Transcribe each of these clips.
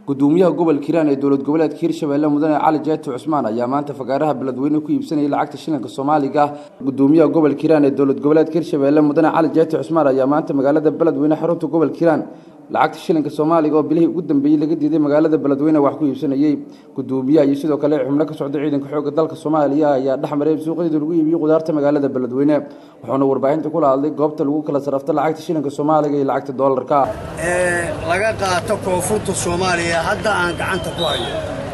gudoomiyaha gobolka hiiraan ee dowlad goboleedka hirshabelle mudane cali jeeti cusmaan ayaa maanta fagaaraha beledweyne ku iibsanayay lacagta shilinka soomaaliga gudoomiyaha gobolka hiiraan ee dowlad goboleedka hirshabelle mudane cali jeeti cusmaan ayaa maanta magaalada beledweyne xarunta gobolka hiiraan lacagta shilinka soomaaliga oo bilihii ugu dambeeyey laga diiday magaalada beledweyne wax ku iibsanayey gudoomiyaha iyo sidoo kale xubno ka socda ciidanka xoogga dalka soomaaliya ayaa dhex maray suuqyada lagu iibiyey qudaarta magaalada beledweyne wuxuuna warbaahinta kula hadlay goobta lagu kala sarafta lacagta shilinka soomaaliga iyo lacagta doolarka ee laga qaato koonfurta soomaaliya hadda aan gacanta ku hayo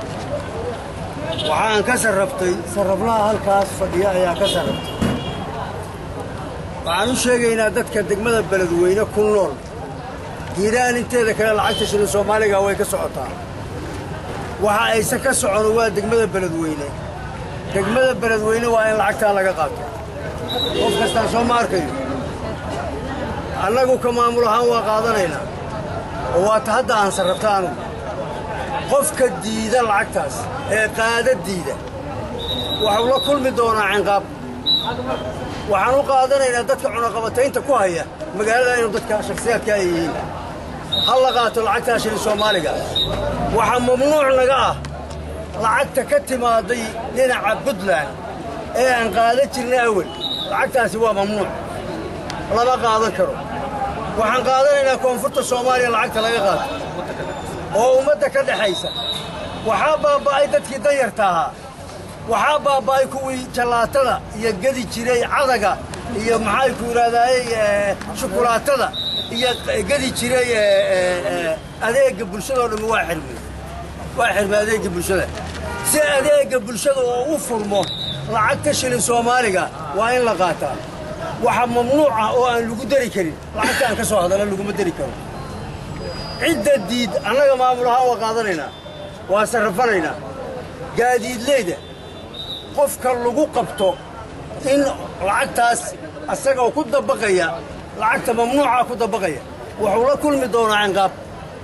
waxaan ka sarraftay sarraflaha halkaas fadhiya ayaa ka sarraftay waxaan u sheegaynaa dadka degmada beledweyne ku nool hiiraan inteeda kale lacagta shilin soomaaliga way ka socotaa waxa ayse ka socono waa degmada beledweyne degmada beledweyne waa in lacagtaa laga qaato qof kastaan soo ma arkayo annagu ka maamul ahaan waa qaadanaynaa oo waata hadda aan sarrafta anugu qofka diida lacagtaas ee qaada diida waxuu la kulmi doonaa cinqaab waxaan u qaadanaynaa dadka cunaqabataynta ku haya magaalada inuu dadka shakhsiyaadka ay yihiin ha la qaato lacagtaa shilin soomaaliga waxaa mamnuuc naga ah lacagta ka timaaday dhinaca puntland ee aan qaadan jirna awel lacagtaasi waa mamnuuc lama qaadan karo waxaan qaadanaynaa koonfurta soomaaliya lacagta laga qaato oo ummadda ka dhexaysa waxaa baaba'ay dadkii danyarta ahaa waxaa baaba'ay kuwii jallaatada iyo gedi jiray cadaga iyo maxay ku idhahdaaye shukulaatada iyo gedi jiray adeegga bulshadao dhammi waa xirmay waa xirmay adeegga bulshada si adeegga bulshada oo u furmo lacagta shilin soomaaliga waa in la qaataa waxa mamnuuc ah oo aan lagu dari karin lacagta aan ka soo hadalla laguma dari karo cidda diid annaga maamul ahaan waa qaadanaynaa waa sarrafanaynaa gaadiidleyda qofka lagu qabto in lacagtaas asagoo ku dabaqaya lacagta mamnuucaa ku dabaqaya wuxuu la kulmi doonaa cinqaab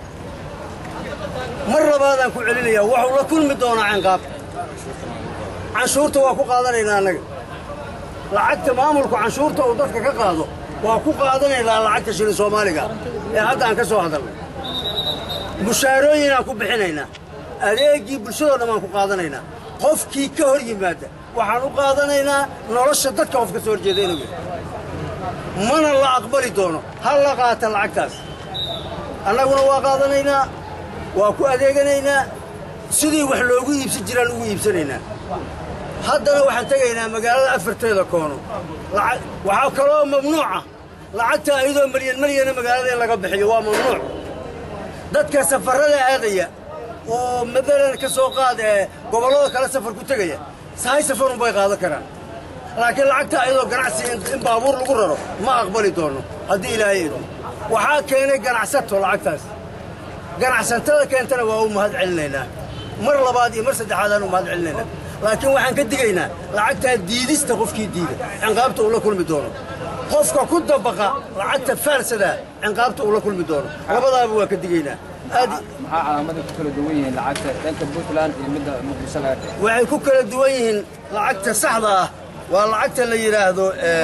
mar labaadaan ku celinayaa wuxuu la kulmi doonaa cinqaab canshuurta waa ku qaadanaynaa annaga lacagta maamulku canshuurta uu dadka ka qaado waa ku qaadanaynaa lacagta shilin soomaaliga ee hadda aan ka soo hadalnay mushaarooyinaan ku bixinaynaa adeeggii bulshadoo dhan aan ku qaadanaynaa qofkii ka hor yimaada waxaan u qaadanaynaa nolosha dadka qof ka soo horjeeda inuu yahay mana la aqbali doono ha la qaata lacagtaas annaguna waa qaadanaynaa waa ku adeeganaynaa sidii wax loogu iibsan jiraan ugu iibsanaynaa haddana waxaan tegaynaa magaalada afarteeda koono waxaa kaloo mamnuuca lacagta iyadoo malyan malyana magaalada in laga bixiyo waa mamnuuc dadka safarrada aadaya oo madalan ka soo qaad ee gobollada kale safar ku tegaya sahay safarun bay qaadan karaan laakiin lacagta iyadoo ganacsi in baabuur lagu raro ma aqbali doono haddii ilaahay idmo waxaa keenay ganacsato lacagtaas ganacsatada keentana waa u mahad celinaynaa mar labaad iyo mar saddexaadaan u mahad celinaynaa laakiin waxaan ka digaynaa lacagtaa diidista qofkii diida cinqaabta uu la kulmi doono qofka ku dabaqa lacagta faalsadaa cinqaabta uu la kulmi doono labadaaba waa ka digaynaa maxaa calaamada ku kala duwan yihiin lacagta dhanka puntland iyo midda muqdisho laga dhigay waxay ku kala duwan yihiin lacagta saxda ah waa lacagta la yidhaahdo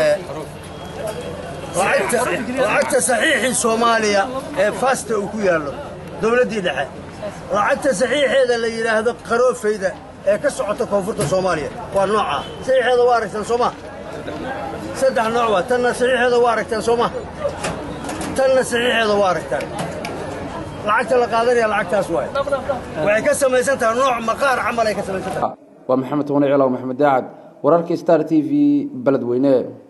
lacagta saxiixii soomaaliya ee fasta uu ku yaallo dowladdii dhexe lacagta saxiixeeda la yidhaahdo qaroofayda ee ka socota koonfurta soomaaliya waa noocaa saxiixeeda waa aragtaan soo ma saddex nooc waa tanna saxiixeeda waa aragtaan soo ma tanna saxiixeeda waa aragtaan lacagta la qaadanaya lacagtaas waay waxay ka samaysan tahay nooc maqaar camal ay ka samaysan tahay waa maxamed toone cilaw maxamed daacad wararka star t v beledweyne